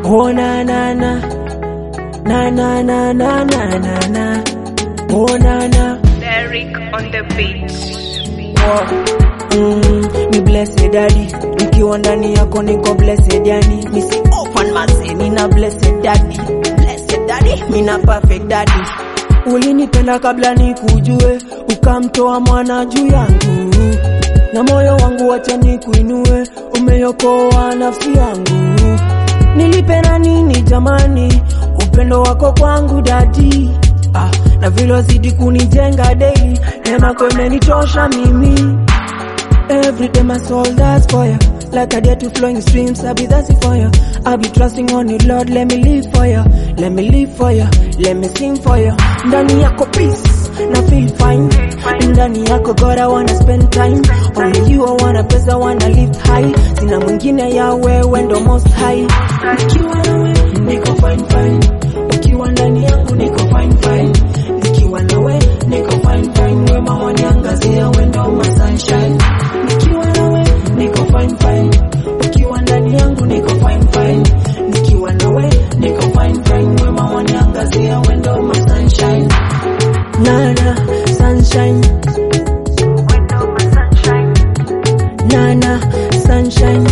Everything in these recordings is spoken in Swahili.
Oh na na na na na na na na na na. Oh na na. Derek on the beat. Mm, ni blessed daddy nikiwa ndani yako niko blessed yani nisi open mase nina blessed daddy blessed daddy mina perfect daddy ulinipenda kabla nikujue ukamtoa mwana juu yangu na moyo wangu wacha nikuinue umeokoa nafsi yangu nilipenda nini jamani upendo wako kwangu dadi ah, na vile wazidi kunijenga daily neema yako imenitosha mimi Every day my soul that's fire Like a deer to flowing streams I'll be thirsty for you I'll be trusting on you Lord Let me live for you Let me live for you Let me sing for you Ndani yako peace Na feel fine Ndani yako God I wanna spend time Only you I wanna praise I wanna lift high Sina mwingine ya wewe ndo most high Nikiwa nawe niko fine fine Ukiwa ndani yangu niko fine fine Nikiwa nawe niko fine fine Wema waniangazia wendo my sunshine Nikiwa nawe niko fine fine Ukiwa ndani yangu niko fine fine Nikiwa nawe niko fine fine Wema waniangazia wendo my sunshine Nana sunshine Nana sunshine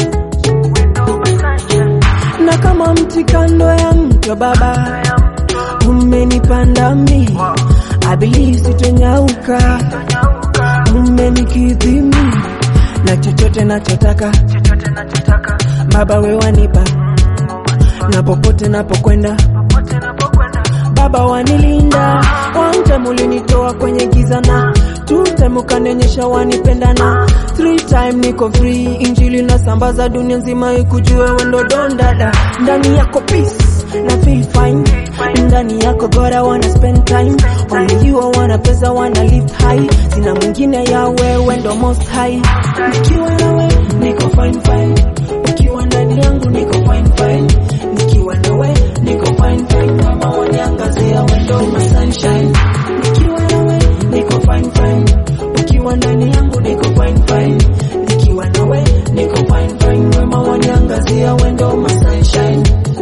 na kama mti kando ya mto baba umenipanda mi I believe sitonyauka umenikidhi mi na chochote nachotaka baba we wanipa na popote napokwenda baba wanilinda one time ulinitoa kwenye giza na two time ukanionyesha wanipenda na three time niko free injili nasambaza dunia nzima ikujue wendo don dada ndani yako peace na feel fine ndani yako God I wanna spend time only you I wanna praise I wanna lift high sina mwingine ya wewe ndo most high nikiwa nawe niko fine fine ukiwa ndani yangu niko fine fine nikiwa nawe niko fine fine kama waniangazia wendo my sunshine nikiwa nawe niko fine fine ukiwa ndani yangu niko fine fine nikiwa nawe niko fine fine wema waniangazia wendo my sunshine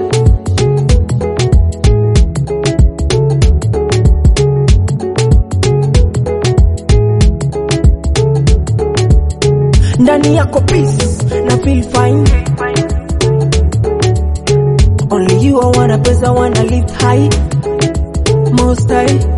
ndani yako peace na feel fine only you I wanna praise I wanna lift high most high